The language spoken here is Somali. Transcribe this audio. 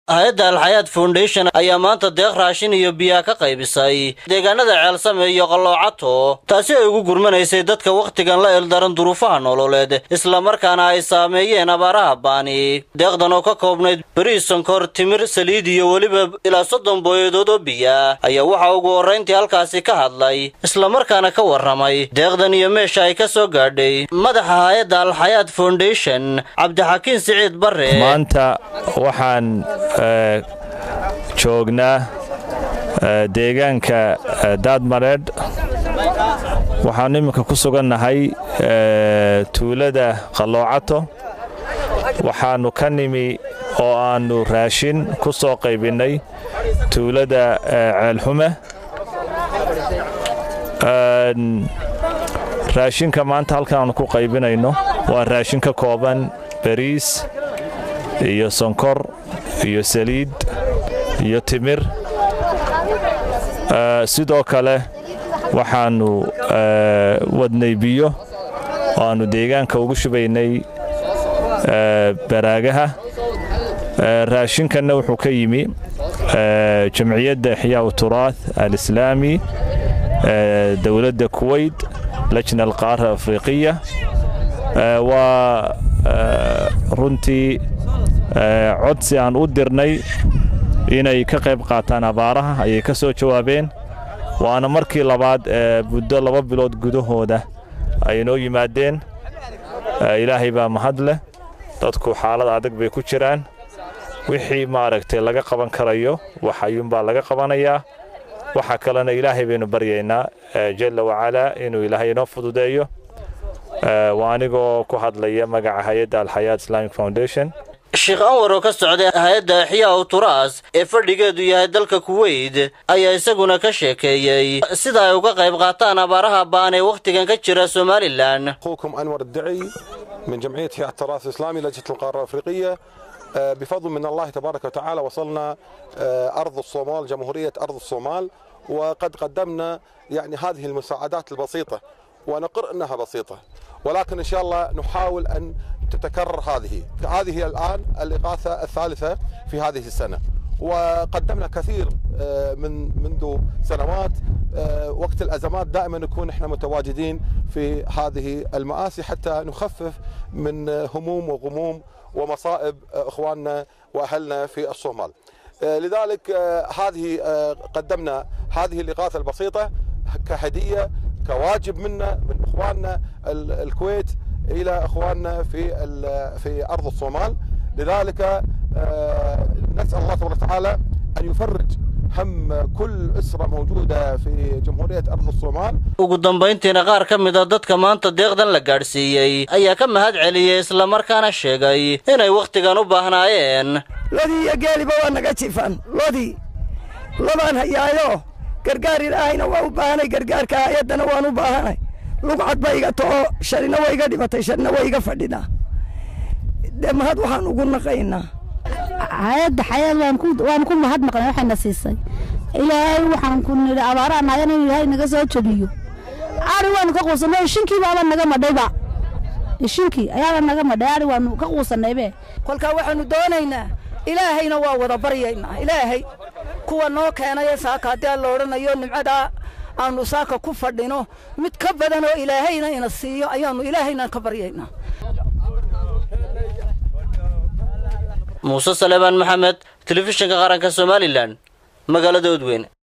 hay-adda alxayaad foundation ayaa maanta deeq raashin iyo biyaa ka qaybisay deegaanada ceelsame iyo qalloocato taasi ay ugu gurmanaysay dadka wakhtigan la eldaran duruufaha nololeed islamarkaana ay saameeyeen abaaraha baani deeqdan oo ka koobnayd beriis sonkor timir saliid iyo weliba ilaa soddon booyadood oo biya ayaa waxaa ugu horrayntii halkaasi ka hadlay islamarkaana ka warramay deeqdan iyo meesha ay ka soo gaadhay madaxa hay-adda alxayaad foundation cabdixakiin siciid barre maanta waxaan joognaa deegaanka daadmareedh waxaan iminka ku sugannahay tuulada qalloocato waxaannu ka nimi oo aannu raashin ku soo qaybinnay tuulada ceelxume raashinka maanta halkaannu ku qaybinayno waa raashin ka kooban bariis iyo sonkor iyo saliid iyo timir sidoo kale waxaannu wadnay biyo oo aannu deegaanka ugu shubaynay baraagaha raashinkanna wuxuu ka yimi jamciyadda ixyaa turaath alislaami dowladda kuweyt lajna alqaara afriqiya waa runtii codsi aan u dirnay inay ka qayb qaataan abaaraha ayay ka soo jawaabeen waana markii labaad muddo laba bilood gudahooda ay noo yimaadeen ilaahay baa mahad leh dadku xaalad adag bay ku jiraan wixii maaragtay laga qaban karayo wax ayuunbaa laga qabanayaa waxa kalena ilaahay baynu baryaynaa jalla wacalaa inuu ilaahay inoo fududeeyo waa anigoo ku hadlaya magaca hay-adda alxayaat islamic foundation sheekh anwar oo ka socday hay-adda axyaa turaas ee fadhigeedu yahay dalka kuweyt ayaa isaguna ka sheekeeyey sida ay uga qayb qaataan abaaraha baan ee wakhtigan ka jira somalilan أخوكم أنور الدعي من جمعية حياة التراث الإسلامي لجنة القارة الأفريقية بفضل من الله تبارك وتعالى وصلنا أرض الصومال جمهورية أرض الصومال وقد قدمنا يعني هذه المساعدات البسيطة ونقر أنها بسيطة ولكن إن شاء الله نحاول أن تتكرر هذه هذه الآن الإغاثة الثالثة في هذه السنة وقدمنا كثير من منذ سنوات وقت الأزمات دائما نكون احنا متواجدين في هذه المآسي حتى نخفف من هموم وغموم ومصائب اخواننا واهلنا في الصومال. لذلك هذه قدمنا هذه الاغاثه البسيطه كهديه كواجب منا من اخواننا الكويت الى اخواننا في في ارض الصومال لذلك نسال الله تبارك وتعالى ان يفرج هم كل اسره موجوده في جمهوريه ارض الصومال ugu dambayntiina qaar ka mid a dadka maanta deeqdan la gaadhsiiyey ayaa ka mahad celiyey islamarkaana sheegay inay wakhtigan u baahnaayeen lodii iyo geeliba waa naga jifan lodii labaan hayaayo gargaar ilaahayna waa u baahanay gargaarka hay-addana waan u baahanay lugcad ba iga to'o sharina waa iga dhimatay sharina waa iga fadhinaa dee mahad waxaan ugu naqaynaa hay-adda xayaad waan ku mahad maqnay waxayna siisay ilaahay waxaan ku nidhi abaaraha nagan in ilaahay naga soo jebiyo ari waanu ka quusanay ishinkii baaba naga madhayba ishinkii ayaaba naga madhay ari waanu ka quusanaybe kolkaa waxaanu doonaynaa ilaahayna waa wada baryaynaa ilaahay kuwa noo keenaye saaka haddii aan la odhanayo nimcadaa aanu saaka ku fadhino mid ka badan oo ilaahayna ina siiyo ayaanu ilaahayna ka baryaynaa muuse saleebaan maxamed telefishinka qaranka somalilan magaalada odweyne